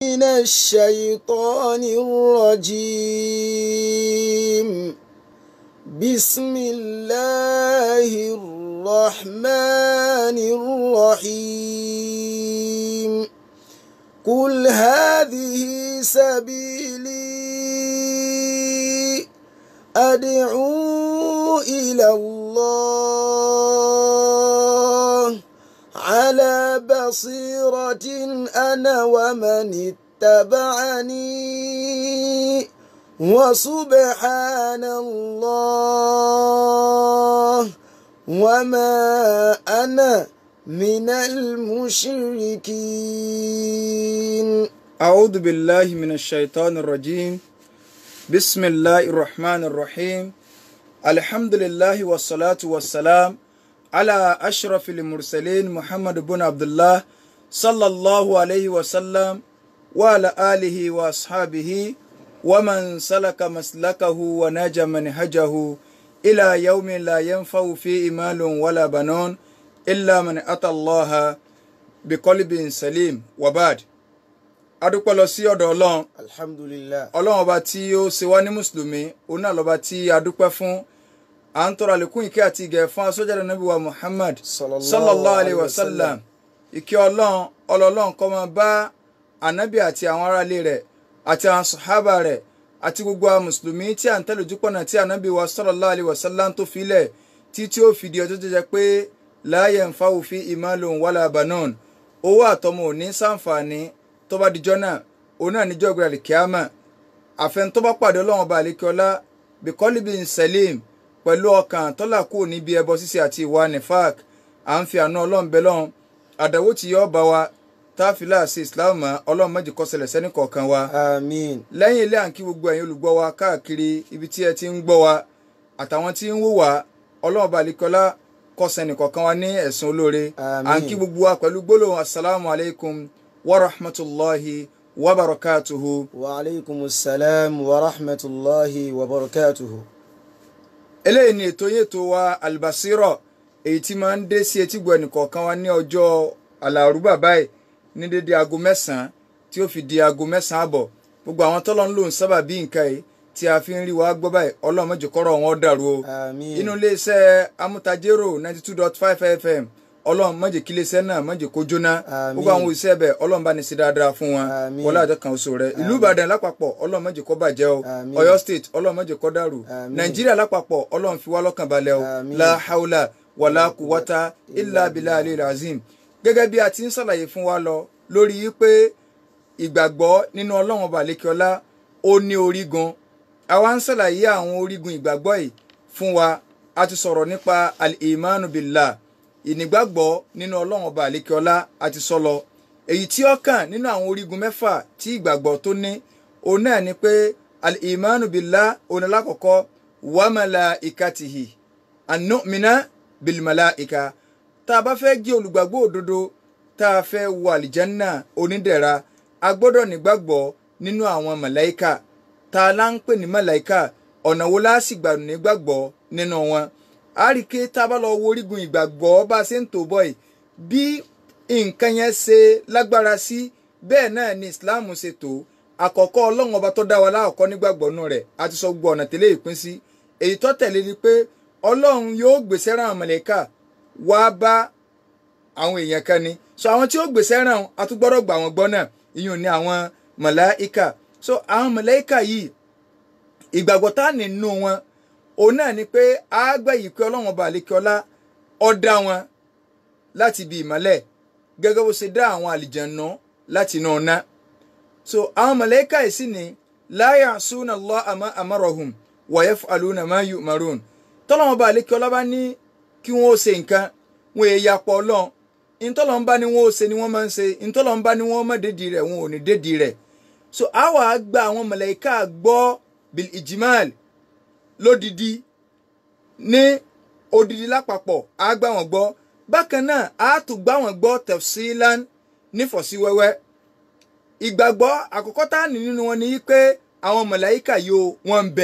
من الشيطان الرجيم بسم الله الرحمن الرحيم قل هذه سبيلي أدعو إلى الله على بصيرة أنا ومن اتبعني وسبحان الله وما أنا من المشركين أعوذ بالله من الشيطان الرجيم بسم الله الرحمن الرحيم الحمد لله والصلاة والسلام على أشرف المرسلين محمد بن عبد الله صلى الله عليه وسلم وعلى آله وأصحابه ومن سلك مسلكه ونجى منهجه إلى يوم لا ينفع فيه مال ولا بنون إلا من أتى الله بقلب سليم وبعد adúpẹ́ lọ sí ọ̀dọ̀ ọlọ́run alhamdulillah ọlọ́run ọba tí ó ṣe wá ní mùsùlùmí òun náà lọ́ba tí a dúpẹ́ fún à ń tọrọ àlékún ìkẹ́ àti ìgẹ̀ fún asọ́jáde nàbí wa muhammad sallallahu alayhi wa sallam ìkẹ́ ọlọ́run ọlọ́run kó máa bá ànábì àti àwọn aráalé rẹ̀ àti àwọn sàhábà rẹ̀ àti gbogbo àwọn mùsùlùmí tí à ń tẹ̀lé ojúpọ̀nà tí ànábì wa sallallahu alayhi wa sallam tó filẹ̀ tí tí ó fìdí ọjọ́ tó jẹ́ pé la yanfa'u fi imalun wala banun owó àtọmọ ò ní sàǹfààní tó bá dijọ́ náà òun náà níjọ́ ìgbéra kíámà àfẹn tó bá pàdé ọlọ́run ọba àlékiọlá bíkọ́líbì sẹ́lẹ̀m pẹ̀lú ọkàn tọ́lá kù níbi ẹbọ ṣíṣe àti ìwà nifak à ń fi àánú ọlọ́run bẹ lọ́run àdàwó tí yọ́ bá wa táfìlà sí islam mọ́ ọlọ́run méjì kó ṣẹlẹ̀ sẹ́ni kọ̀ọ̀kan wa àmín lẹ́yìn ilé à ń kí gbogbo ẹ̀yin olùgbọ́ wa káàkiri ibi tí ẹ ti ń gbọ́ wa àtàwọn tí ń wò wá ọlọ́run ọba àlékiọlá kó ṣẹni kọ̀ọ̀kan wa ní ẹ̀sùn olóore à ń Àmín. kí gbogbo wa pẹ̀lú gbólóhùn asalaamu alaykum wa rahmatulahi wa barakatuhu. wa alaikum salam wa rahmatullahi wa barakatuhu eléyìí ni ètò yẹn tó wa albasiro èyí tí máa ń dé sí etígbọ̀ ẹnìkọ̀ọ̀kan wa ní ọjọ́ alárùbá báyìí ní dédé aago mẹ́sàn-án tí ó fi di aago mẹ́sàn-án àbọ̀ gbogbo àwọn tọ́lọ́ ń lò ń sábà bí nǹkan yìí tí a fi ń rí wa gbọ́ báyìí ọlọ́run má jẹ́ kọ́rọ̀ wọn dàrú o àmín inú iléeṣẹ́ amútajérò ninety two dot five fm ọlọ́run má jẹ́ kí iléeṣẹ́ náà má jẹ́ kó jóná Àmín. gbogbo àwọn òṣìṣẹ́ bẹ̀ ọlọ́run bá ní sí dáadáa fún wọn Àmín. wọlé àjọ kan oṣù rẹ ìlú ìbàdàn lápapọ̀ ọlọ́run má jẹ́ kó bàjẹ́ o Àmín. ọ̀yọ́ state ọlọ́run má jẹ́ kó dàrú Àmín. nàìjíríà lápapọ̀ ọlọ́run fi wá lọ́kàn balẹ̀ o Àmín. la haula wàlá kùwátá ilà abilà alẹ́ razim gẹ́gẹ́ bí a ti ń ṣàlàyé fún wa lọ lórí pé ìgbàgbọ́ nínú ọlọ́run ọba àlékiọlá ó ní orígun àwa ń ṣàlàyé àwọn orígun ìgbàgbọ́ yìí fún wa a ti sọ̀rọ̀ nípa al-imanu billah ìnígbàgbọ́ nínú ọlọ́run ọba àlékiọlá a ti sọ lọ èyí tí ó kàn nínú àwọn orígun mẹ́fà tí ìgbàgbọ́ tó ní òun náà ni pé al-imanu billah òun alákọ̀ọ́kọ́ wa malaikatihi an-nu'mina bil malaika tá a bá fẹ́ jẹ́ olùgbàgbọ́ òdodo tá a fẹ́ wọ àlìjánná onídẹ̀ra a gbọ́dọ̀ nígbàgbọ́ nínú àwọn màláíkà tá a lá ń pè ní màláíkà ọ̀nà wo la sì gbà nígbàgbọ́ nínú wọn. a rí i pé tá a bá lọ wo orígun ìgbàgbọ́ bá a ṣe ń tò bọ̀ yìí bí nǹkan yẹn ṣe lágbára sí bẹ́ẹ̀ náà ni Islam ṣe tó àkọ́kọ́ ọlọ́run ọba tó dá wa láàkọ́ nígbàgbọ́ nù rẹ̀ a ti sọ gbogbo ọ̀nà tẹ́lẹ̀ ìpín sí èyí tó tẹ̀lé ni pé ọlọ́run yóò gbèsè ràn màláíkà wá bá àwọn èèyàn kan ni so àwọn tí ó gbèsè ràn a tún gbọ́dọ̀ gbà wọ́n gbọ́ náà ìyún ni àwọn màláíkà so àwọn màláíkà yìí ìgbàgbọ́ tá nínú wọn òun náà ni pé a gbà yìí pé ọlọ́run ọba àlekíọ́lá ó dá wọn láti ibi ìmọ́lẹ̀ gẹ́gẹ́ bó ṣe dá àwọn àlìjànnú láti inú ọ̀nà so àwọn màláíkà yìí sì ni la ya'suna Allaha ma amarahum wa yaf'aluna ma yu'marun tọ́lọ́run ọba àlekíọ́lá bá ní kí wọ́n ó ṣe nǹkan wọn èyí yapọ̀ ọlọ́run ntọ́lọ̀ ń bá ní wọ́n ó ṣe ni wọ́n máa ń ṣe ntọ́lọ̀ ń bá ní wọ́n má dédìí rẹ̀ wọn ò ní dédìí rẹ̀ so àwa gba àwọn màláíkà gbọ́ bil ijmal lódìdí ní odidi lápapọ̀ á gbà wọ́n gbọ́ bákan náà á tún gbà wọ́n gbọ́ tafsilan nífọ̀síwẹ́wẹ́ ìgbàgbọ́ àkọ́kọ́ tá a ní nínú wọn ni pé àwọn màláíkà yóò wọ́n ń bẹ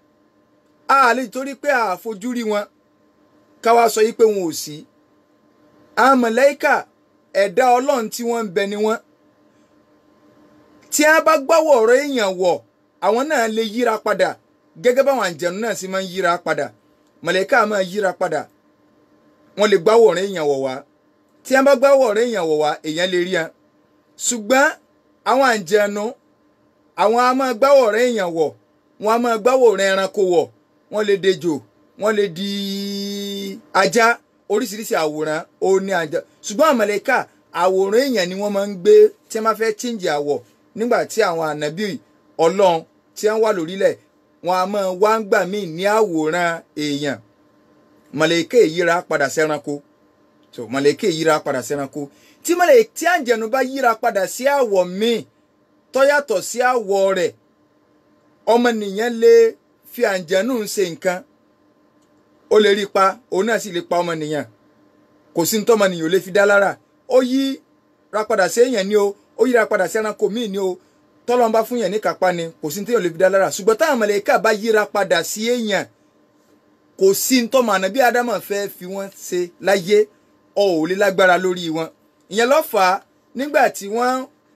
a lè torí pé a fojú rí wọn káwa sọ yí pé wọn ò sí àwọn màláíkà ẹ̀dá ọlọ́run tí wọ́n ń bẹ ni wọ́n tí wọ́n bá gbọ́wọ́ ọ̀rọ̀ èèyàn wọ̀ àwọn náà lè yíra padà gẹ́gẹ́ báwọn àǹjẹ̀nu náà sì máa ń yíra padà mọ̀lẹ́ká máa yíra padà wọ́n lè gbọ́wọ́ ọ̀rọ̀ èèyàn wọ̀ wá tí wọ́n bá gbọ́wọ́ ọ̀rọ̀ èèyàn wọ̀ wá èèyàn lè rí wọn ṣùgbọ́n àwọn àǹjẹ̀nu àwọn a máa gbáwọ̀ ọ̀rẹ́ èèyàn wọ̀ wọ́n a máa gbáwọ̀ ọ̀rẹ́ ẹranko wọ̀ wọ́n lè dejò wọ́n lè di ajá oríṣiríṣi àwòrán ó ní ajá ṣùgbọ́n àmàlẹ́kà àwòrán èèyàn ni wọ́n máa ń gbé tí wọ́n bá fẹ́ chíǹjì àwọ̀ nígbà tí àwọn ànábì ọlọ́run tí wọ́n wà lórílẹ̀ wọ́n a máa wá ń gbà míì ní àwòrán èèyàn màlẹ́kà yíra padà sẹ́ranko so màlẹ́kà yíra padà sẹ́ranko tí màlẹ́kà tí àǹjẹ̀nu bá yíra padà sí àwọ̀ míì tó yàtọ̀ sí àwọ̀ rẹ̀ ọmọnìyàn lè fi àǹjẹ̀nù ṣe nǹkan ó lè rí pa òun náà sì lè pa ọmọnìyàn kò sí nítorí ọmọnìyàn ò lè fi dá lára ó yí ra padà sí èèyàn ni o ó yíra padà sí ẹranko míì ni o tọ́lọ́n bá fún yàn ní kápá ni kò sí nítorí ò lè fi dá lára ṣùgbọ́n táwọn mọ̀lẹ́kà bá yíra padà sí èèyàn kò sí nítorí màánà bí ádámà fẹ́ fi wọ́n ṣe láyé ọ̀ ò lè lágbára lórí wọn ìyẹn ló fà á nígbà tí wọ́n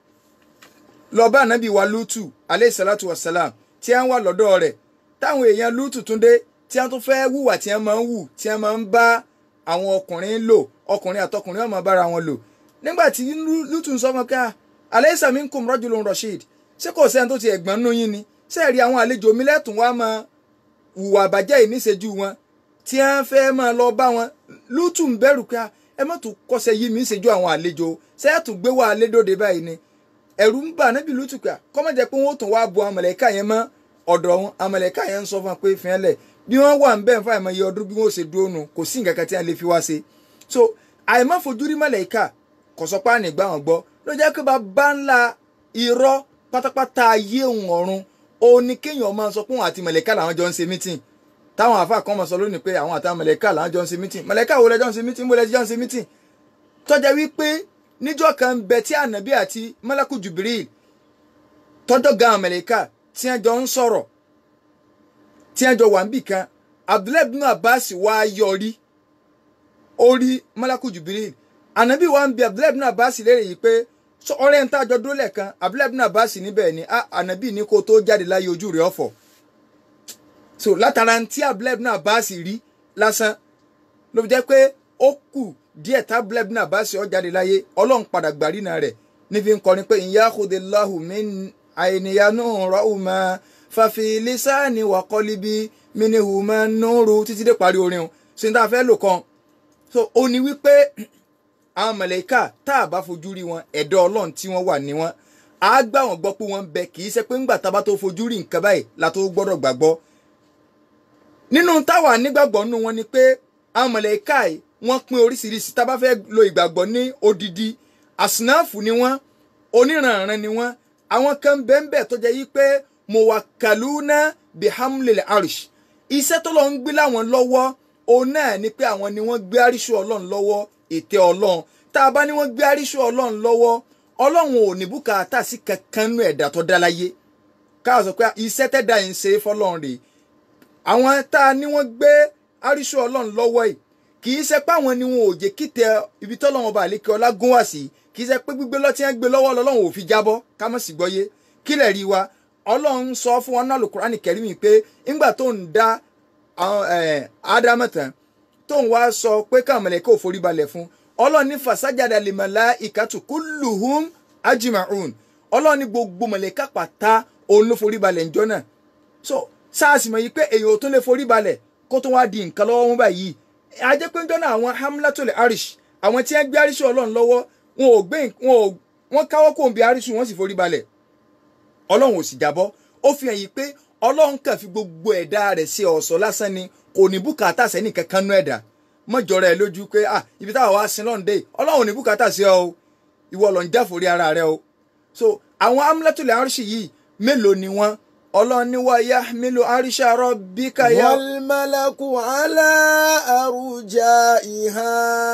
lọ bá ànábì wa lútù aleyhi salatu wa salam tí wọ́n wà lọ́dọ̀ rẹ̀ táwọn èèyàn lútù tún dé tí wọ́n tún fẹ́ wùwà tí wọ́n máa ń wù tí wọ́n máa ń bá àwọn ọkùnrin lò ọkùnrin àtọkùnrin ọmọ bára wọn lò nígbà tí lútù ń sọ fún ká alaysa minkum rajulun rashid ṣé kò sẹ́ni tó ti ẹ̀gbọ́n nú yín ni ṣé rí àwọn àlejò mi lẹ́tùn wá máa wùwà àbàjẹ́ yìí níṣẹ́jú wọn tí wọ́n fẹ́ máa lọ bá wọn lútù ń bẹ̀rù ká ẹ má tún kọ́sẹ̀ yí mi ń ṣẹ́jú àwọn àlejò ṣé ẹ̀ tún gbé wà lédòde báyìí ni ẹ̀rù ń bà níbi lùtùkà kọ́mọ̀jẹ́ pé wọ́n tún wá bu àmọ̀lẹ́kà yẹn mọ́ ọ̀dọ̀ wọn àmọ̀lẹ́kà yẹn ń sọ fún wọn pé fi hàn lẹ̀ bí wọ́n wà ń bẹ́ẹ̀ fún àìmọye ọdún bí wọ́n ṣe dúró nu kò sí nǹkan kan tí wọ́n lè fi wá ṣe so àìmọ́ fojú rí mọ̀lẹ́kà kò sọ pé àná ìgbà wọn gbọ́ ló jẹ́ pé bàbá ńlá irọ́ pátápátá ayé òun ọ̀run òun ni kéèyàn máa sọ pé òun àti mọ̀lẹ́kà làwọn jọ ń ṣe mítìn táwọn àfa kan máa sọ lónìí pé àwọn àtàwọn mọ̀lẹ́kà làwọn jọ ń ṣe mítìn mọ̀lẹ́kà wo lẹ́jọ́ ń ṣe mítìn mo lẹ́jọ́ ń ṣe mítìn tọ́jà wípé níjọ́ kan bẹ tí ànábì àti mọ́lákù Jibril tọ́jọ́ gan amẹ̀ríkà tí wọ́n jọ ń sọ̀rọ̀ tí wọ́n jọ wà níbì kan Abdullahi bin Abbas wá yọrí orí mọ́lákù Jibril ànábì wa ń bi Abdullahi bin Abbas léèrè yìí pé ọ̀rẹ́ ń tàjọ dúró lẹ́ẹ̀kan Abdullahi bin Abbas níbẹ̀ ni ànábì ní kó tó jáde láyé ojú rẹ̀ ọ̀fọ̀ so látara tí Abdullahi bin Abbas rí lásán ló fi jẹ́ pé ó kù díẹ̀ tá Abdullahi bin Abbas ó jáde láyé ọlọ́run padà gbàrínà rẹ̀ níbi ń kọrin pé ìyá àkùdéláhù mi àìníyànú rọ́ọ̀mà fàfi lísàánì wà kọ́líbí mínihù máa ń núru títí dé parí orin o ṣe ní tá a fẹ́ lò kan so ó ní wípé àwọn mọ̀lẹ́kà tá a bá fojú rí wọn ẹ̀dọ́ ọlọ́run tí wọ́n wà ní wọn á gbà wọ́n gbọ́ pé wọ́n ń bẹ kì í ṣe pé ńgbà tá a bá tó fojú rí nǹkan báyìí la tó gbọ́dọ̀ gbàgbọ́ nínú táwa nígbàgbọ́ nínú wọn ni pé àwọn mọ̀lẹ́kà yìí wọ́n pín oríṣiríṣi tá a bá fẹ́ lo ìgbàgbọ́ ní odidi àsìnáàfù ni wọ́n oníranran ni wọ́n àwọn kan bẹ́ẹ̀ tó jẹ́ yí pé mọ̀wákàlúnà bihamlil arish iṣẹ́ tó lọ ń gbé láwọn lọ́wọ́ òun náà ni pé àwọn ni wọ́n gbé àríṣù ọlọ́run lọ́wọ́ ètè ọlọ́run tá a bá ní wọ́n gbé àríṣù ọlọ́run lọ́wọ́ ọlọ́run ò ní bùkátà sí kankan nú ẹ̀dá tó dá láyé káà sọ pé iṣẹ́ tẹ́dá yìí ń ṣe fọlọ́run rèé àwọn tá a ní wọ́n gbé àríṣù ọlọ́run lọ́wọ́ yìí kì í ṣe pé àwọn ni wọn ò jẹ́ kítẹ ibi tọ́lọ́run ọba àlékè ọlá gún wá sí kì í ṣe pé gbígbé lọ́tí ẹ̀ gbé lọ́wọ́ lọ́lọ́run ò fi jábọ́ ká mọ̀ sí gbọ́yé kí lẹ̀ rí wa ọlọ́run sọ fún wọn náà Al-Qur'ani Karim pé ńgbà tó ń dá Ádámù tán tó ń wá sọ pé káwọn mọ̀lẹ́kẹ́ ò forí balẹ̀ fún ọlọ́run ní fasajada lil malaikatu kulluhum ajma'un ọlọ́run ní gbogbo mọ̀lẹ́kà pátá òun ló forí balẹ̀ ńjọ́ náà so sáàsì mọ̀ yìí pé èèyàn ò tún lè forí balẹ̀ kó tó wá di nǹkan lọ́wọ́ wọn báyìí ajẹ́ pé ńjọ́ náà àwọn hamlatul arish àwọn tí wọ́n gbé arish ọlọ́run lọ́wọ́ wọn ò gbé wọn ò wọ́n káwọ́ kó ń bi arish wọ́n sì forí balẹ̀ ọlọ́run ò sì jábọ́ ó fi hàn yìí pé ọlọ́run kàn fi gbogbo ẹ̀dá rẹ̀ ṣe ọ̀ṣọ́ lásán ni kò ní bùkátà sẹ́ni kankan nú ẹ̀dá mọ́jọ́ra ẹ̀ lójú pé ah ibi táwa wá sin lọ́nde ọlọ́run ò ní bùkátà sí ọ o ìwọ ló ń jáforí ara rẹ o so àwọn hamlatul arish yìí mélòó ni wọ́n ọlọ́run ní wá yahmilu arisha rabbika yá. wàlmàlàkù àlà àrùjà ìhà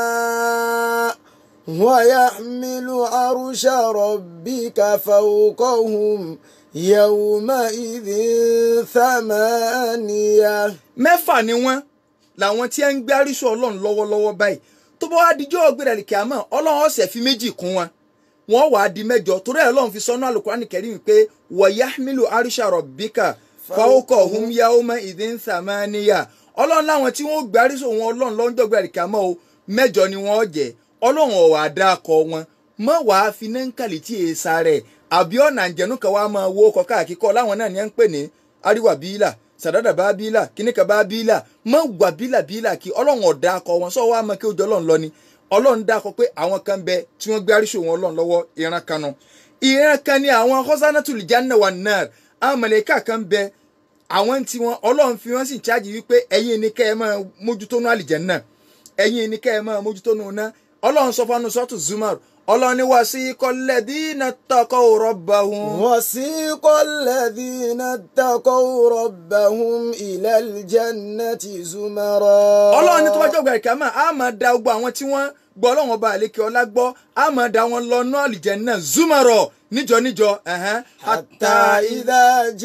wàyàhmilu arusha rabbika fawqahum yawma idhin thamaniya. mẹ́fà ni wọ́n làwọn tí ń gbé arísọ ọlọ́run lọ́wọ́lọ́wọ́ báyìí tó bá wá dijọ́ ọ̀gbẹ́rẹ́ kìámọ̀ ọlọ́run ọ̀sẹ̀ fi méjì kún wọn wọ́n wàá di mẹ́jọ torí ẹ̀ lọ́run fi sọ́nù alukurani kẹrin pé wọ̀yáhmilu arisha rọ̀bíkà fáwọ́kọ̀ hum yaoma ìdín sàmáníyà ọlọ́run láwọn tí wọ́n gbárí sóhun ọlọ́run lọ́jọ́ gbàríkà mọ́ o mẹ́jọ ni wọ́n jẹ́ ọlọ́run ọ̀wà dákọ̀ wọn mọ́ wàá fi nánkàlì tí èèṣà rẹ̀ àbí ọ̀nà àjẹnú kan wàá máa wo ọkọ̀ káàkiri kọ́ láwọn náà ni ẹ̀ ń pè ní àríwá bíílà sàdádà bá bíílà kíníkà bá bíílà mọ́ wà bíílà bíílà kí ọlọ́run ọ̀dà akọ wọn sọ wàá mọ kí ojú ọlọ́run lọ ni ọlọ́run dákọ pé àwọn kan bẹ tí wọ́n gbé àríṣò wọn ọlọ́run lọ́wọ́ ìran kan nu ìran kan ni àwọn hosanatul janna wa nar àwọn mọ̀lẹ́kà kan bẹ àwọn tí wọn ọlọ́run fi wọ́n sì ń ṣáàjì wípé ẹ̀yin ni kẹ́ ẹ máa mójútó nú àlìjánnà ẹ̀yin ni kẹ́ ẹ máa mójútó nú ná ọlọ́run sọ fún sọ́tù zumar ọlọ́run ní wasiqa alladhina taqaw rabbahum. وسيق الذين اتقوا ربهم إلى الجنة زمرا ọlọ́run ní tó bá jẹ́ ògbà ìkàmà á máa da gbogbo àwọn tí wọ́n gbọ́ ọlọ́run ọba àlékè ọlá gbọ́ á máa da wọn lọ náà àlìjánnà zumarọ̀ níjọ níjọ ẹ̀hẹ́n, حتى إذا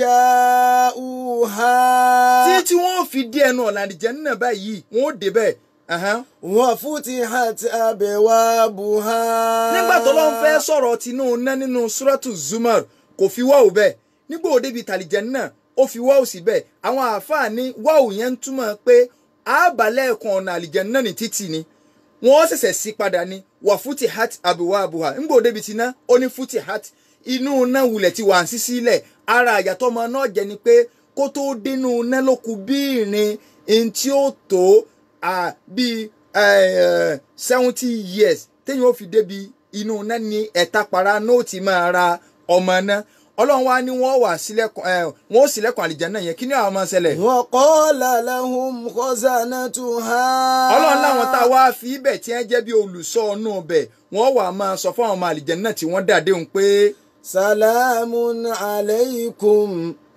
جاءوها tí tí wọ́n fi dé ẹnu ọ̀nà àlìjánnà báyìí wọ́n ó débẹ̀ ẹ̀hẹ́n. وفتحت أبوابها nígbà tó lọ́n fẹ́ sọ̀rọ̀ tinú ná nínú suratu zumar kò fi wáwù bẹ́ẹ̀ nígbà òde bíi tàlìjánnà ó fi wáwù sí bẹ́ẹ̀ àwọn àáfàá ní wáwù yẹn ń túmọ̀ pé àbálẹ̀ kan ọ̀nà àlìjánnà ní títì ni wọ́n ṣẹ̀ṣẹ̀ sí padà ní wà fúti hat àbúwá àbúwá nígbà òde bíi tiná ó ní fúti hat inú ná wulẹ̀ ti wà ń sí sílẹ̀ ara àyàtọ̀ ọmọ náà jẹ́ ni pé kó tó dénú ná ló kù bí ìrìn in tí ó tó ah, bíi seventy years téèyàn ó fi débi inú náà ní ẹ̀ta para náà ó ti máa ra ọmọ náà ọlọ́run wá ní wọ́n wà sílẹ̀kùn ẹ̀ wọ́n ó sílẹ̀kùn àlìjánnà yẹn kí ni àwọn máa ṣẹlẹ̀. وقال لهم خزنتها ọlọ́run láwọn tá a wá fi ibẹ̀ tí wọ́n jẹ́ bí olùṣọ́ ọ̀nù ọbẹ̀ wọ́n wà máa sọ fún àwọn ọmọ àlìjánnà tí wọ́n dàdé òun pé سلام عليكم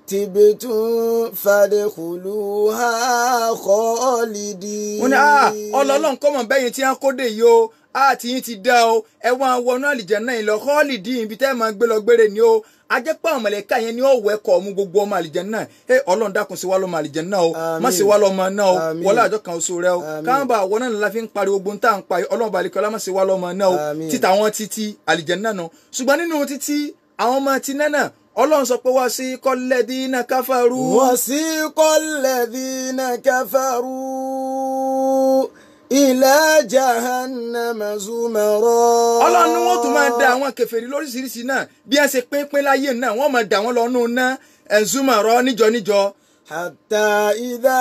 تبتم فادخلوها خالدين wọ́n ní ah ọlọ́run kọ́mọ̀ bẹ́yìn tí wọ́n kó dé yìí o a ti yín ti dá o ẹ wọ́n wọnú àlìjánnà yìí lọ họ́ọ̀lì dín ibi tẹ́ ẹ máa gbé lọ gbére ni o ajẹ́pẹ́ àwọn mọ̀lẹ́ká yẹn ni ó wẹ́kọ̀ ọmú gbogbo ọmọ àlìjánnà ẹ ọlọ́run dákun sí wa lọ́mọ àlìjánnà o má sí wa lọ́mọ náà o Àmín. wọlé àjọ kan oṣù rẹ o Àmín. káwọn bá àwọn náà la fi ń pariwo gbóhùn tá à ń pa ọlọ́run bá alikọ́lá má sí wa lọ́mọ náà o Àmín. títa wọn títí àlìjánnà náà ṣùgbọ́n nínú títí àwọn ọmọ ti náà ọlọ́run sọ pé wá sí kọ́lẹ́dínà káfàrú. وسيق الذين كفروا إلى جهنم زمرا ọlọ́run ni wọ́n tún máa da àwọn kèfèrí lóríṣiríṣi náà bí wọ́n ṣe pínpín láyé náà wọ́n máa dà wọ́n lọ́nù náà ẹ̀zúmọ̀ rọ níjọ níjọ حتى إذا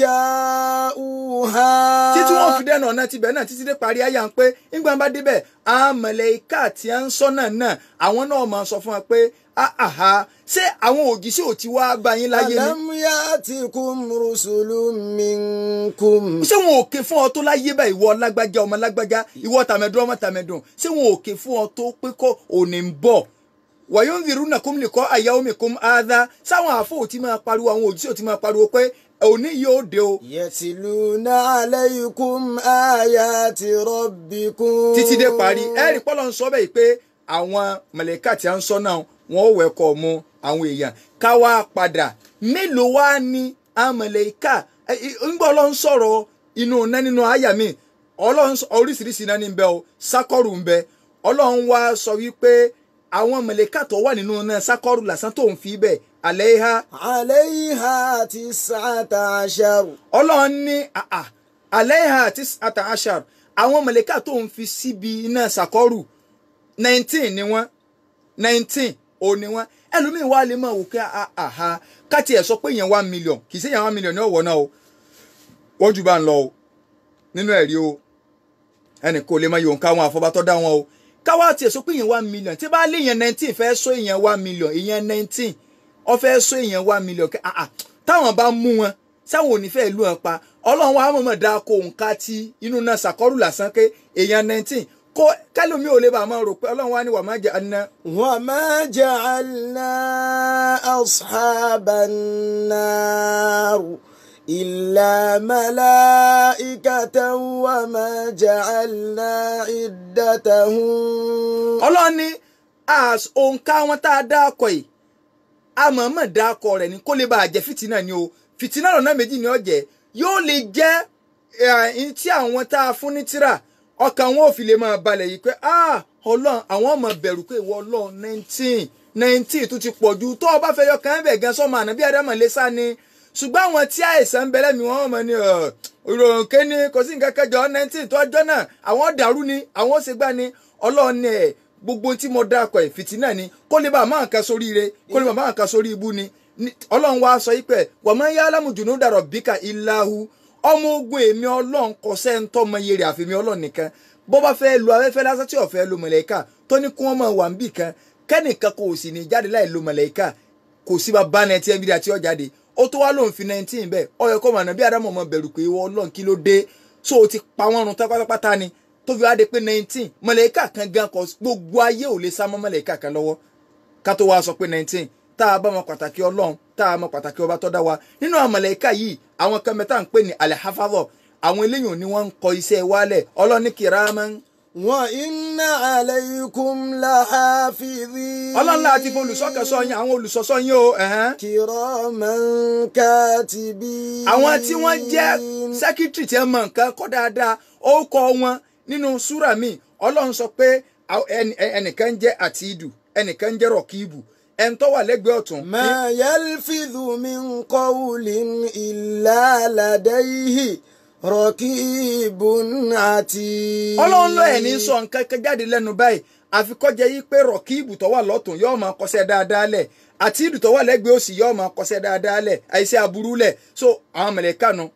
جاءوها títí wọ́n fi dẹ́nu ọ̀nà tibẹ̀ náà títí dé parí ayà ń pé nígbà bá débẹ̀ àmọ̀lẹ́ká tí a ń sọ náà náà àwọn náà máa sọ fún wa pé àhà ṣé àwọn òjíṣẹ́ ò ti wá bá yín láyé ni ألم يأتكم رسل منكم ṣé wọn ò ké fún ọ tó láyé bá ìwọ lágbájá ọmọ lágbájá ìwọ tàmẹ̀dún ọmọ tàmẹ̀dún ṣé wọn ò ké fún ọ tó pé kọ́ òní ń bọ̀ wàyó ń virú nà kóm lè kọ́ àyà omi kóm áádá sáwọn àfọ ò ti máa pariwo àwọn òjíṣẹ́ ò ti máa pariwo pé òní yóò dé o يتلون عليكم آيات ربكم títí dé parí ẹ̀rí pọ́lọ́ ń sọ bẹ́ẹ̀ pé àwọn mọ̀lẹ́kà tí a ń sọ náà wọ́n ò wẹ̀kọ̀ mu àwọn èèyàn ká wá padà mélòó wá ní àwọn mọ̀lẹ́kà ńgbọ́ ọlọ́run sọ̀rọ̀ inú iná nínú àyà mi ọlọ́run sọ- oríṣiríṣi iná ní bẹ o sákọ́rù ń bẹ ọlọ́run wá sọ wípé àwọn mọ̀lẹ́kà tó wà nínú iná sákọ́rù lásán tó ń fi bẹ̀ àlẹ́ ha عليها تسعة عشر ọlọ́run ní àà àlẹ́hà àti àtàṣà àwọn mọ̀lẹ́kà tó ń fi síbi iná ṣàkọ́rù nineteen ni wọ́n nineteen ò ní wọ́n ẹlòmíín wá lè máa wò pé àhà káti ẹ̀ sọ pé èèyàn one million kì í ṣe èèyàn one million ní ọ̀wọ́ náà o wọ́n jù bá ń lọ o nínú ẹ̀rí o ẹnì kò lè máa yòó ká wọn àfọbátọ́ dá wọn o káwá tiẹ̀ sọ pé èèyàn one million tí bá lé èèyàn nineteen fẹ́ sọ èèyàn one million èèyàn nineteen ó fẹ́ sọ èèyàn one million kẹ́ àà táwọn bá mú wọn sáwọn ò ní fẹ́ lù wọn pa ọlọ́run wa mọ̀mọ́ dáa kó nǹka tí inú náà ṣàkọ́rù lásán pé èèyàn nineteen kó kálómi ò lè bá a máa rò pé ọlọ́run wa ní wà má jẹ́ àná. وما جعلنا أصحاب النار إلا ملائكة وما جعلنا عدتهم ọlọ́run ní as òǹkà wọn tá a dá akọ yìí àmọ̀ọ́mọ̀ dá akọ rẹ̀ ní kó lè bá a jẹ́ fìtínà ni o fìtínà lọ́nà méjì ni ó jẹ́ yóò lè jẹ́ ẹ̀ẹ́n tí àwọn tá a fún ní tírà ọkàn wọn ò fi lè máa balẹ̀ yìí pé ah ọlọ́run àwọn ọmọ bẹ̀rù pé ìwọ ọlọ́run nineteen nineteen tó ti pọ̀ ju tó o bá fẹ́ yọ kàn bẹ̀ gan sọ́mọ ànábí ádámọ̀ lé sá ni ṣùgbọ́n àwọn tí àìsàn ń bẹ̀rẹ̀ mi wọ́n mọ̀ ní ìròyìn kéne kò sí nǹkan kẹjọ nineteen tó ọjọ́ náà àwọn dàrú ni àwọn ṣègbà ni ọlọ́run ní ẹ̀ gbogbo tí mo dákọ̀ ẹ̀ fìtínà ni kó lè bá a máa kan sórí ire kó lè bá a máa kan sórí ibu ni ọlọ́run wá sọ yìí pé wàmọ́ yá alámùjùnú dàrọ̀ bíkà ìlàhù ọmọ ogun èmi ọlọ́run kò sẹ́ńtọ́ mọ iye rẹ̀ àfẹ́mi ọlọ́run nìkan bó bá fẹ́ lo afẹ́fẹ́ lásán tí ó fẹ́ lo mọ̀lẹ́kà tó ní kí wọ́n máa wà níbì kan kẹ́nìkan kò sì ní jáde láì lo mọ̀lẹ́kà kò sí bá bá náà tí ẹ bí da tí ó jáde ó tó wá lóun fi nineteen bẹ́ẹ̀ ó yẹ kó mọ̀ náà bí adamu ọmọ bẹ̀rù pé ìwọ ọlọ́run kí ló dé so o ti pa wọ́n run pátápátá ni tó fi wá de pé nineteen mọ̀lẹ́kà kan gan kọ gbogbo ayé ò lè sá mọ́ mọ̀lẹ́kà kan lọ́wọ́ ká tó wá sọ pé nineteen tá a bá mọ pàtàkì ọlọ́run tá a mọ pàtàkì ọba tó dá wa nínú àwọn mọ̀lẹ́kà yìí àwọn kan mẹ́ta ń pè ní alihafadọ àwọn eléyìí ni wọ́n ń kọ iṣẹ́ wálẹ̀ ọlọ́ni kìrámán wa inna alaykum lahafidhin. ọlọ́run láti fún olùsọ́kẹ́sọ yín àwọn olùsọ́sọ́ yín o. ẹ̀hẹ́n. kiraman katibin. àwọn tí wọ́n jẹ́ sẹ́kítírì tí ẹ mọ nǹkan kọ́ dáadáa ó kọ wọn nínú súrà mi ọlọ́run sọ pé àwọn- ẹni- ẹnìkan jẹ́ àtìdù ẹnìkan jẹ́ rọ̀kìbù ẹni tó wà lẹ́gbẹ̀ẹ́ ọ̀tún. ma yalfidhu min qawlin illa ladayhi raqibun atid. ọlọ́run lọ ẹ̀ ní sọ nǹkan kan jáde lẹ́nu báyìí àfi kó jẹ́ yí pé rọ̀kìbù tó wà lọ́tún yóò máa kọsẹ̀ dáadáa lẹ̀ àtìdù tó wà lẹ́gbẹ̀ẹ́ òsì yóò máa kọsẹ̀ dáadáa lẹ̀ àìsí aburú lẹ̀ so àwọn mẹ̀lẹ́kà nu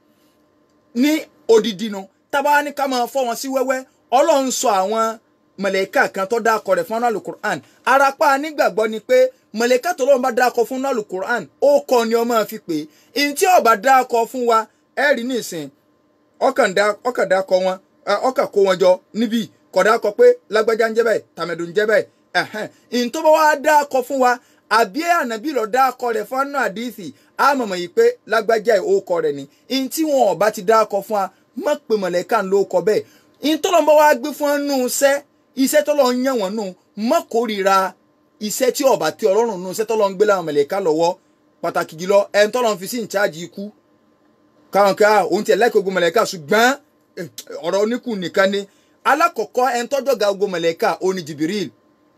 ní odidi nu tábà ní ká máa fọ́ wọn sí wẹ́wẹ́ ọlọ́run sọ àwọn mọ̀lẹ́kà kan tó dákọ̀ rẹ̀ fún alukur'an arapa nígbàgbọ́ ni pé mọ̀lẹ́kà tó lọ́run bá dákọ̀ fún alukur'an ó kọ́ ni ọmọ fi pè é ntí ọba dákọ̀ fún wa ẹ rí nísìn ọkàn dá ọkàn dákọ̀ wọn ẹ, ọkàn kó wọn jọ níbí kọ̀ dákọ̀ pé lágbájá ń jẹ́ báyìí tàmẹ̀dù ń jẹ́ báyìí ẹ̀hẹ́n ntọ́ bá wá dákọ̀ fún wa àbí ànábì lọ dákọ̀ rẹ̀ fún anú àdìsí àmọ̀mọ̀ yìí pé lágbájá ẹ̀ ó kọ rẹ̀ ni ntí wọn ọba ti dákọ̀ fún wa má pè mọ̀lẹ́kà ló kọ bẹ́ẹ̀ ntọ́lọ́ bá wá gbé fún ọ́nù iṣẹ́ iṣẹ́ tọ́lọ́ ń yàn wọ́n nù má kórìíra iṣẹ́ tí ọba tí ọlọ́run nù iṣẹ́ tọ́lọ́ ń gbé láwọn mọ̀lẹ́kà lọ́wọ́ pàtàkì jùlọ ẹni tọ́lọ́ ń fi sí ìcháàjì ikú káwọn ká òun tiẹ̀ láìpẹ́ ogun mọ̀lẹ́kà ṣùgbọ́n eh, ọ̀rọ̀ oníkù nìkan ni alákọ̀ọ́kọ́ ẹni tọ́jọ́ ga ogun mọ̀lẹ́kà ó ní Jibril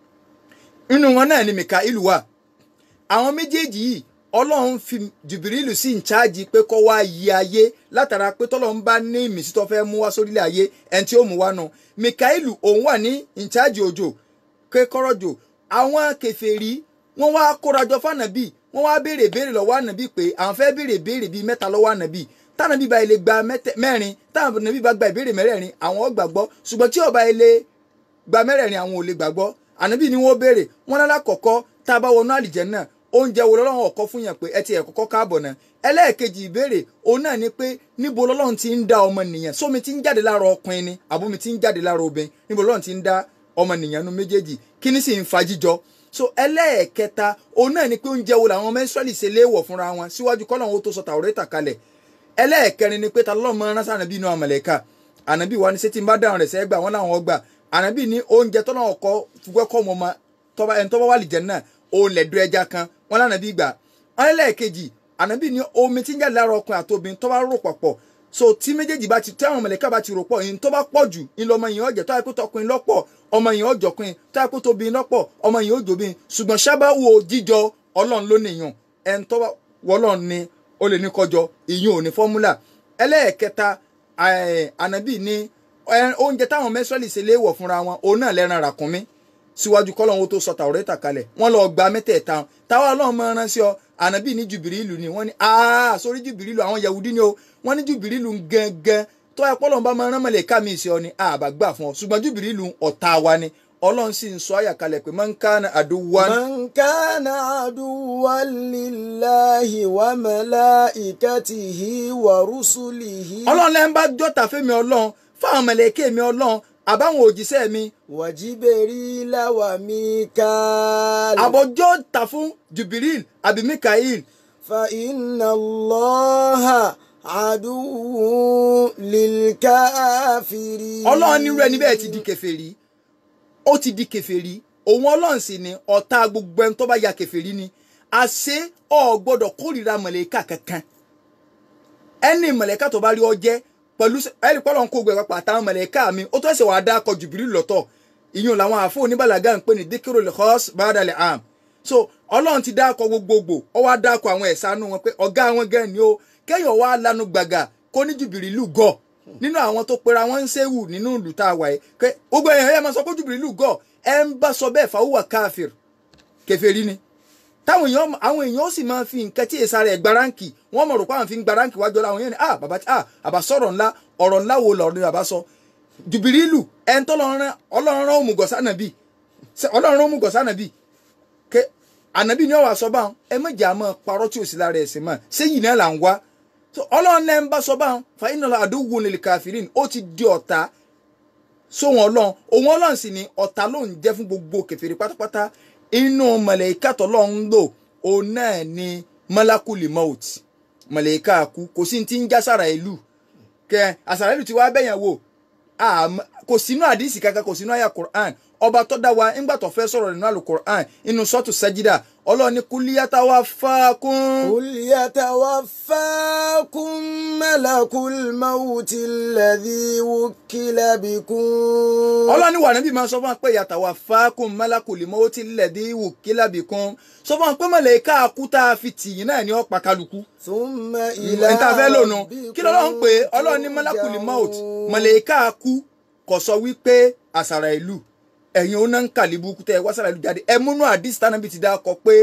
inú wọn náà ni Mikael wà àwọn méjèèjì yìí ọlọ́run fi jùbìrìlù sí ìcháàjì pé kó wá yí ayé látara pé tọ́lọ́run bá ní ìmísí tó fẹ́ mú wá sórílẹ̀ ayé ẹni tí ó mú wá nù mikaelu òun wà ní ìcháàjì òjò kékọ́rọ́jò àwọn kèfèrí wọ́n wá kórajọ fànàbì wọ́n wá béèrè béèrè lọ́wọ́ ànàbì pé àwọn fẹ́ béèrè béèrè bíi mẹ́ta lọ́wọ́ ànàbì tànàbì bá ilé gba mẹ́tẹ- mẹ́rin tànàbì bá gba ìbéèrè mẹ́rẹ̀ẹ̀rin àwọn ó gbàgbọ́ ṣùgbọ́n tí ó bá ilé gba mẹ́rẹ̀ẹ̀rin àwọn ò lè gbàgbọ́ ànábì ni wọ́n béèrè wọ́n lálá kọ̀kọ́ tá a bá wọnú àlìjẹ́nnà oúnjẹ wo lọ́lọ́run ọ̀kọ́ fún yàn pé ẹ ti ẹ̀ kọ́kọ́ káàbọ̀ náà ẹlẹ́ẹ̀kejì ìbéèrè òun náà ni pé níbo lọ́lọ́run ti ń dá ọmọnìyàn sómi ti ń jáde lára ọkùnrin ni àbómi ti ń jáde lára obìnrin níbo lọ́lọ́run ti ń dá ọmọnìyàn nu méjèèjì kíní sì ń fa jíjọ so ẹlẹ́ẹ̀kẹta òun náà ni pé oúnjẹ wo làwọn mẹ́sírẹ́lì ṣe léèwọ̀ fúnra wọn síwájú kọ́lọ́run ó tó sọ Tàórátà kalẹ̀ ẹlẹ́ẹ̀kẹrin ni pé ta lọ́mọ ránṣẹ́ ànábì inú àmọ̀lẹ́ka ànábì wa ni ṣé tí n bá dáhùn rẹ̀ sẹ́gbà wọn làwọn ọgbà ànábì ní oúnjẹ tọ́lọ́ ọkọ fúgbẹ́kọ̀ mọ́ ma tọ́ba ẹni tọ́ba wà lìjẹ́ náà òun lẹ̀dọ́ ẹja kan wọn lànàbí gbà wọn ẹlẹ́ẹ̀kejì ànábì ní omi tí ń jáde lára ọkùnrin àti obìnrin tọ́ba rò papọ̀ so tí méjèèjì bá ti tí àwọn mọ̀lẹ́ka bá ti rò pọ̀ yìí tó bá pọ̀ jù ńlọ ọmọ yìí ọ̀jẹ̀ tó yẹ kó tọkùnrin lọ́pọ̀ ọmọ yìí ọ̀jọ̀kùnrin tó yẹ kó tóbìnrin lọ́pọ̀ ọmọ yìí ọ̀jọ̀bìnrin ṣùgbọ́n sábà wo jíjọ ọlọ́run ló nìyàn ẹni tọ́ba wọlọ́run ni ó lè ní kọjọ ìyún ò ní fọ́múlà ẹlẹ́ẹ̀kẹta eh, ànábì ní eh, oúnjẹ táwọn mẹ́sọ́lì ṣe léèwọ̀ fúnra wọn òun náà lẹ́ran ràkúnmí síwájú kọ́lọ́hún tó sọ Tàórátà kalẹ̀ wọ́n lọ gba mẹ́tẹ̀ẹ̀ta táwa ọlọ́run máa rán sí ọ ànábì ní jùbìrìlù ni wọ́n ní aa sórí jùbìrìlù àwọn yahudi ni o wọ́n ní jùbìrìlù gangan tó ẹ pọ́lọ́n bá máa rán mọ̀lẹ́ká mi sí ọ ni àbá gbà fún ọ ṣùgbọ́n jùbìrìlù ọ̀tá wa ni ọlọ́run sì ń sọ àyà kalẹ̀ pé man kana aduwan من كان عدوا لله وملائكته ورسله ọlọ́run lẹ́yìn bá jọ́ta fẹ́mi ọlọ́run fáwọn mọ̀lẹ́kẹ́ mi ọlọ́run àbáwọn òjíṣẹ́ mi وجبريل وميكال àbọ̀jọ́ ta fún jùbìrìl àbí mikael فإن الله عدو للكافرين ọlọ́run nírú ẹni bẹ́ẹ̀ ti di kèfèrí ó ti di kèfèrí òun ọlọ́run sì ni ọ̀tá gbogbo ẹni tó bá ya kèfèrí ni àṣé ò gbọ́dọ̀ kórìíra mọ̀lẹ́kà kankan ẹni mọ̀lẹ́kà tó bá rí ọ jẹ́ pẹ̀lú ẹni pọ́lọ́n kó gbẹ papọ̀ àtàwọn mọ̀lẹ́kà mi ó tó ẹsẹ̀ wàá dákọ̀ jùbìrí lọ́tọ̀ ìyún làwọn àfọ oníbàlágà ń pè ní díkìrò lè hos bàdàlẹ̀ am so ọlọ́run ti dákọ̀ gbogbogbò ọ wá dákọ̀ àwọn ẹ̀sánú wọn pé ọ̀gá wọn gan ni ó kéèyàn wá lanu gbàgà kó ní jùbìrìlù gọ̀ nínú àwọn tó pera wọn ń séwù nínú ìlú tá a wà yìí pé gbogbo èèyàn ẹ máa sọ pé jùbìrìlù gọ̀ ẹ ń bá sọ bẹ́ẹ̀ fàwùwà káfíìr kèfèrí ni táwọn èèyàn àwọn èèyàn ó sì máa fi nǹkan tí èsà rẹ̀ gbaráǹkì wọ́n mọ̀ rò pé àwọn fi ń gbaráǹkì wájú ọ̀la àwọn yẹn ni ah bàbá ah àbá sọ̀rọ̀ ńlá ọ̀rọ̀ ńlá wo lọ̀rọ̀ ni bàbá sọ jùbìrìlù ẹni tó lọ́rán ọlọ́run rán òmùgọ̀ sànàbì ọlọ́run rán òmùgọ̀ sànàbì ké ànàbì ni ọ̀wà sọ báwọn ẹ méjì àmọ́ parọ́ tí ò sí lára ẹ̀sìn mọ́ sẹ́yìn náà là ń wá ọlọ́run náà ń bá sọ báwọn fàyínà àdúgbò lè kàfírìn ó ti di ọ̀tá sóhun ọlọ́run òun ọlọ́run sì ni ọ̀tá ló ń jẹ́ fún gbogbo kèfèrí pátápátá inú mọ̀lẹ́kà tọ́lọ́run ń lò òun náà ni mọ́lákùlì mọ́ọ̀t mọ̀lẹ́kà kú kò sí ti ń já sára ìlú kẹ àsàrà ìlú ti wá bẹ̀yàn wò kò sínú àdìsí kankan kò sínú àyà Qur'an ọba tó dá wa ńgbà tó fẹ́ sọ̀rọ̀ nínú àlù Qur'an inú sọ́tù sẹ́jídà ọlọ́run ní kúlíyàtà wá fákún. kúlíyàtà wá fákún malakul mawuti alladhi wukila bikum. ọlọ́run ní wà níbi máa sọ fún wa pé yàtà wá fákún malakul mawuti alladhi wukila bikum sọ fún wa pé mọ̀lẹ́ká kú tá a fi tìyín náà ní ọ̀pá kálukú. thumma ila ìta fẹ́ lónú kí lọ́lọ́run pé ọlọ́run ní malakul mawut mọ̀lẹ́ká kú kò sọ wípé àsàrà ìlú ẹ̀yin ó náà ń kàlí burúkú tẹ́ ẹ wá sára ìlú jáde ẹ múnú àdìsí tánàbí ti dá kọ pé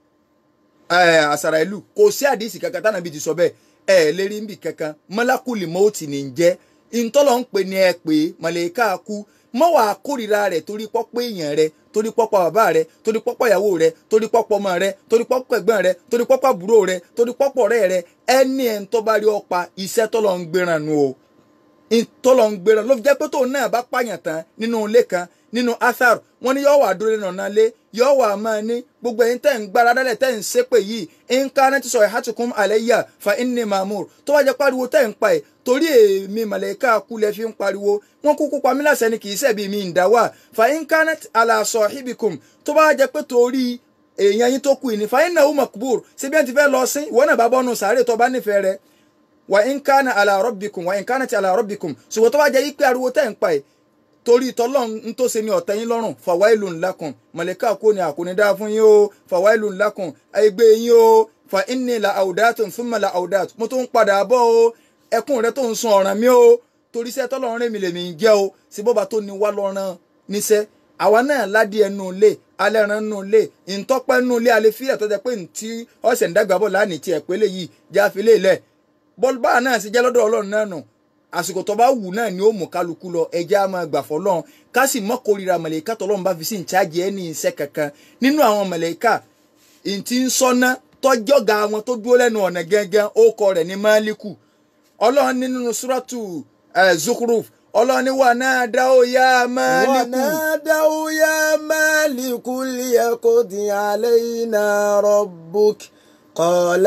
àsàrà ìlú kò sí àdìsí kankan tánàbí ti sọ bẹ́ẹ̀ ẹ lè rí níbi kankan mọ́lákùlì mọ́ọ̀tì ní jẹ́ ìtọ́lọ̀ ń pè ní ẹ pé mọ̀lẹ́ká kú mọ́ wàá kórìíra rẹ̀ torí pọ́pọ́ èèyàn rẹ̀ torí pọ́pọ́ bàbá rẹ̀ torí pọ́pọ́ ìyàwó rẹ̀ torí pọ́pọ́ ọmọ rẹ̀ torí pọ́pọ́ ẹ̀gbọ́n rẹ̀ torí pọ́pọ́ àbúrò rẹ̀ torí pọ́pọ́ ọ̀rẹ́ rẹ̀ ẹni ẹ̀ ń tọ́ bá rí ọ̀pá iṣẹ́ tọ́lọ̀ ń gbéran nu o ìtọ́lọ̀ ń gbéran ló fi jẹ́ pé tóun náà bá pààyàn tán nínú ilé kan nínú athar wọn ní yóò wà dúró lẹ́nu ọ̀nà lé yóò wà máa ní gbogbo ẹ̀yin tẹ́ ń gbára dálẹ̀ tẹ́ ń ṣépè yìí nǹkan ti sọ ìhàtùkún àlẹ́yà fa inni mamur tó wá jẹ́ pariwo tẹ́ ń pa ẹ̀ torí èmi màlẹ́ká kulẹ̀ fi ń pariwo wọn kúkú pa mí láṣẹ ni kì í ṣẹ̀bi mi ń dá wà fa nǹkan ala sahibikum tó bá jẹ́ pé torí èèyàn yín tó kù ní fa innahu makbur síbi ẹ̀ ti fẹ́ lọ sí ìwọ náà bá bọ́nu sàárè tó bá nífẹ̀ẹ́ rẹ̀ wa nǹkan ala rabbikum wa nǹkan ti ala rabbikum ṣùgbọ́n tó bá jẹ́ yí pé ariwo tẹ́ ń pa ẹ̀ torí tọlọ́run ń tó ṣe ní ọ̀tẹ̀ yín lọ́rùn fàwáìlù ńlákùn mọ̀lẹ́ká kò ní àkóní dá fún yín o fàwáìlù ńlákùn ẹgbẹ́ yín o fa inni la àwùdátù thumma la àwùdátù mo tó ń padà bọ̀ o ẹkún rẹ tó ń sun ọ̀ràn mi o torí iṣẹ́ tọ́lọ́run rẹ̀ mi lèmi ń jẹ́ o sí bọ́ba tó ní wá lọ́ràn níṣẹ́ àwa náà ládìí ẹnu ilé alẹ́ ran nù ilé ìtọ́pẹ́ nù ilé alẹ́ fílẹ̀ tó jẹ́ pé ntí ọ̀sẹ̀ ń dàgbà bọ̀ lánìí tiẹ̀ pélé yìí jáfi lé lẹ̀ bọ́ọ̀lù báà náà sì jẹ́ lọ́dọ̀ ọlọ́run náà nù àsìkò tó bá wù náà ni ó mú kálukú lọ ẹjẹ́ á máa gbà fọlọ́run ká sì mọ́ kórìíra mọ̀lẹ́ká tọ́lọ́run bá fi sí ìcháàjì ẹni iṣẹ́ kankan nínú àwọn mọ̀lẹ́ká ìtì ń sọ́ná tọ́jọ́gà wọn tó dúró lẹ́nu ọ̀nà gẹ́gẹ́ ó kọ rẹ̀ ní máàlíkù ọlọ́run nínú súrọ́tù Zukhruf ọlọ́run ní wà náà dá ó yá máàlíkù. wà náà dá ó yá máàlíkù liyaqdi alayna rabbuk. قال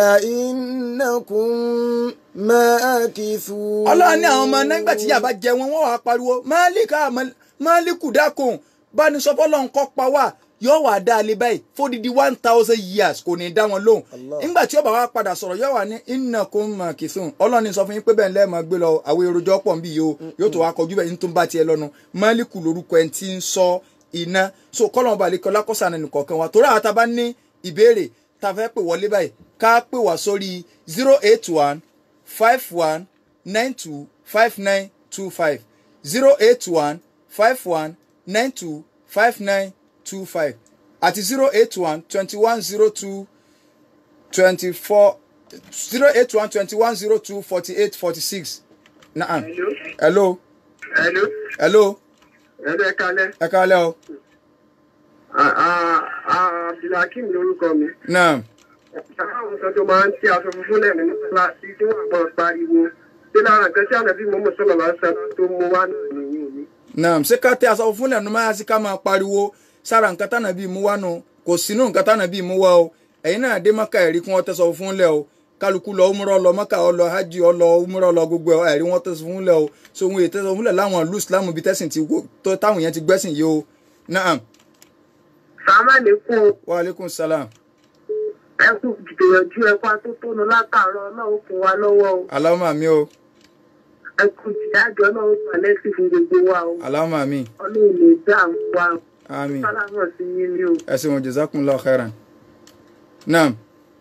إنكم ماكثون ọlọ́run ní àwọn ọmọ nígbà tí yàrá jẹ wọn wọ́n wàá pariwo máàlíkà máàlíkù dákun bá ní sọ fọlọ́n kọ́ pa wá yóò wá dá a lé báyìí fódìdí one thousand years kò ní dá wọn lóhùn nígbà tí ó bá wá padà sọ̀rọ̀ yóò wá ní innakum makithun ọlọ́run ní sọ fún yín pé bẹ́ẹ̀ lẹ́ẹ̀mọ́ gbé lọ àwọn èròjọ́ pọ̀ nbí yìí o yóò tó wá kọjú bẹ́ẹ̀ ní tó ń bá tiẹ̀ lọ́nu máàlíkù lórúkọ ẹ̀ ti ń sọ iná so kọ́lọ́n balẹ̀ kọ́lá kọ́sàn nìkọ̀ọ̀kan wa torí àwọn tá a bá ní ìbéèrè tá a fẹ́ pè wọlé báyìí ká pè wá sórí zero eight one five one nine two five nine two five zero eight one five one nine two five nine two five àti zero eight one twenty one zero two twenty four zero eight one twenty one zero two forty eight forty six naam hello Hello. hello Hello, ẹ kalẹ́. ẹ káalẹ́ o Ah, ah, ah, Abdulhakeem lorúkọ mi. naam Àwọn kan tó máa ń tí aṣọ funfun lẹ́nu ní kíláàsì tí wọ́n gbọ́ pariwo. Ṣé lára nǹkan tí ànàbí mọ́mọ́ sọ̀rọ̀ lásán tó mú wá nìyí ni? naam ṣé ká tẹ aṣọ fún lẹ́nu máa sí ká máa pariwo sára nǹkan tánà bíi mú wá nu kò sínú nǹkan tánà bíi mú wá o ẹ̀yin náà dé mọ́kà ẹ̀rí kí wọ́n tẹ̀sọ̀ fún lẹ̀ o kálukú lọ umrọ lọ mọ́kà ọ lọ hajj ọ lọ umrọ lọ gbogbo ẹ̀ ẹ̀rí wọ́n tẹ̀sọ̀ fún lẹ̀ o so ohun èyí tẹ̀sọ̀ fún lẹ̀ láwọn ìlú islam bíi tẹ̀sìn ti wo tó táwọn yẹn ti gbẹ́sìn yìí o naam Sàmá ní kú wa aleykum salam ẹ kú gbìyànjú ẹ pa tó tónu látàárọ̀ náà ó kún wa lọ́wọ́ o. aláwọ̀ mi o ẹkùn tí àjọ náà ń pa lẹ́sìn fún gbogbo wa o Allahumma àmín ọlọ́run lè dá àwọn wa o àmín sálámọ̀ sí yín ní o. ẹ ṣeun jazakumullahu khairan naam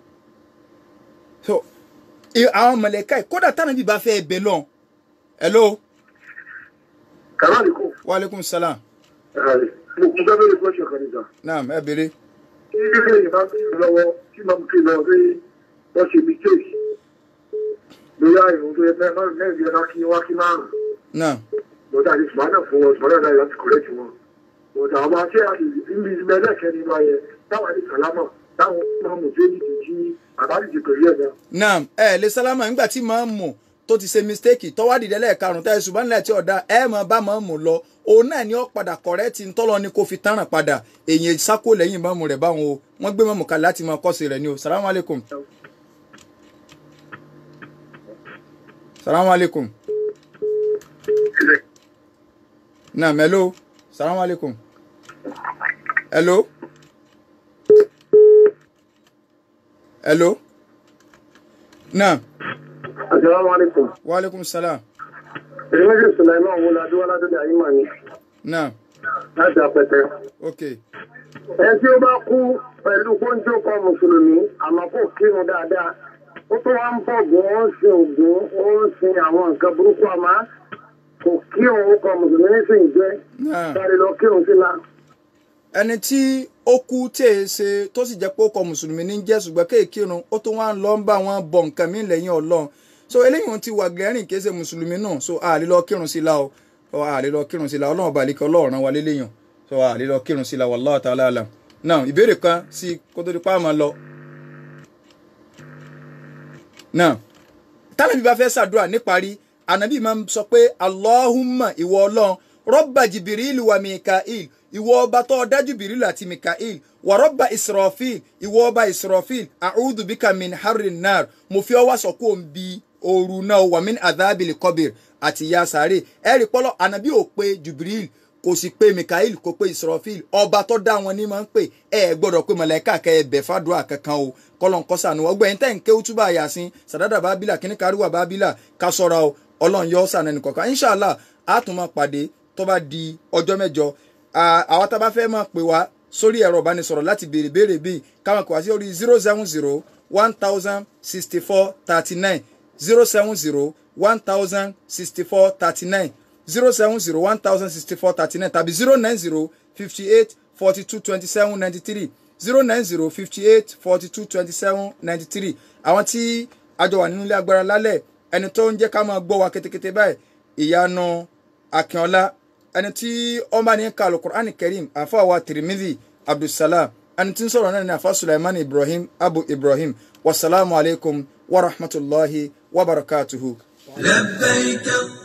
so i- àwọn mọ̀lẹ́ka yìí kódà tánàbí bá fẹ́ bẹ̀ lọ hello kàmáàlì kò wa aleykum salaam mo kún fẹ́ bẹ́ẹ̀ gbọ́sọ̀ kan nígbà. naam ẹ béèrè kí ilé ìbá ń bẹ̀rẹ̀ lọ́wọ́ tí màmú kí lọ pé wọ́n ṣe mistake bóyá ìrùn tó yẹ mẹ́rin mẹ́rin yẹn kí wá kí márùn-ún naam lọ́dà ní sùmánà fún wọn sùmánà náà láti correct wọn. bọ̀dà àwọn aṣẹ àti ìlú mẹ́lẹ̀kẹ́ nínú ayẹ táwọn àti sàlámà táwọn mọ̀mù tó ní ti jí àbájáde pẹ̀lú ẹ̀ náà. naam ẹ lè sálámà nígbà tí màá mọ̀ tó ti ṣe mistake tọ́wádìí dẹ́lẹ̀ karùn-ún tẹ́ ṣùgbọ́n nílẹ̀ tí ọ̀dà ẹ mọ̀ bá màá mọ̀ lọ òun náà ni ó padà kọ̀rẹ́tì ńtọ́lọ ni kò fi tánràn padà èyàn sákò lẹ́yìn mọ́mù rẹ̀ báwọn o wọ́n gbé mọ́mù kalẹ̀ láti máa kọ́sì rẹ̀ ni o salamu aleykum salamu aleykum naam hello salamu aleykum hello hello naam asalaamualeykum. wa aleykum salaam èmi méjì sùlẹ̀mọ́ wo la dúró ládùúgbò ayé mà ní naam láti apẹtẹ. ok ẹ tí ó bá kú pẹ̀lú kóńjó kan mùsùlùmí àmọ́ kò kírun dáadáa ó tó wá ń bọ̀gùn ó ń sin ògùn ó ń sin àwọn nǹkan burúkú àmọ́ kò kírun ó kan mùsùlùmí nísìnyí jẹ́ naam. sáré lọ kírun sí la. ẹni tí ó kú tí èé ṣe tó sì jẹ́ pé ó kọ mùsùlùmí ní jẹ́ ṣùgbọ́n kéèkìrun ó tún wá ń lọ ń bá wọn bọ nǹkan mí lẹ́yìn ọlọ́run so eléyìí wọn ti wà gẹ́rìn kìí ṣe mùsùlùmí náà so àlè lọ kírun sí la o so àlè lọ kírun sí la ọlọ́run balẹ̀ kí ọlọ́run rán wa léléyàn so àlè lọ kírun sí la wallahu ta'ala alam now ìbéèrè kan sí kó tó di pa àmọ́ lọ. now tálẹ́bí bá fẹ́ ṣàdúrà níparí ànábì máa ń sọ pé allahumma ìwọ ọlọ́run rọ́bà jìbìrìlù wa mikael ìwọ ọba tó dá jìbìrìlù àti mikael wà rọ́bà israfil ìwọ ọba israfil a'udhu bika min harri nar mo fi ọwọ́ sọ kó ń bi ooru náà wà min adhabili kọbìr àti ìyà sáré ẹ̀rí pọ́lọ́ ànábì ò pé jìbìrìlù kò sì pé mikael kò pé israfil ọba tó dá wọn ní máa ń pè ẹ gbọ́dọ̀ pé mọ̀lẹ́kà kẹ́ ẹ bẹ̀ fàdúrà kankan o kọ́lọ́n kọ́ sànù ọgbẹ́yìn tẹ́ ń ké útúbà yàsín sàdádà bábílà kíní kárìwà bábílà ká sọ́ra o ọlọ́run yọ sànù ẹnì kọ̀ọ̀kan inshàlá a tún máa pàdé tó bá di ọjọ́ mẹ́jọ àwa tá a bá fẹ́ máa pè wá sórí ẹ̀rọ ìbánisọ̀rọ̀ láti béèrè béèrè bíi káwọn kò wá sí orí zero seven zero one thousand sixty four thirty nine zero seven zero one thousand sixty four thirty nine zero seven zero one thousand sixty four thirty nine tàbí zero nine zero fifty eight forty two twenty seven ninety three zero nine zero fifty eight forty two twenty seven ninety three àwọn tí àjọ wà nínú ilé agbára lálẹ́ ẹni tó ń jẹ́ ká máa gbọ́ wa kétékété báyìí ìyanu akínọlá ẹni tí wọ́n bá ní ka alukur'an karim àfọwà tirimidi abdulsalam ẹni tí ń sọ̀rọ̀ náà ní àfa sulaiman ibrahim abu ibrahim wasalaamu alaykum wa rahmatulahi wa barakatuhu. لبيك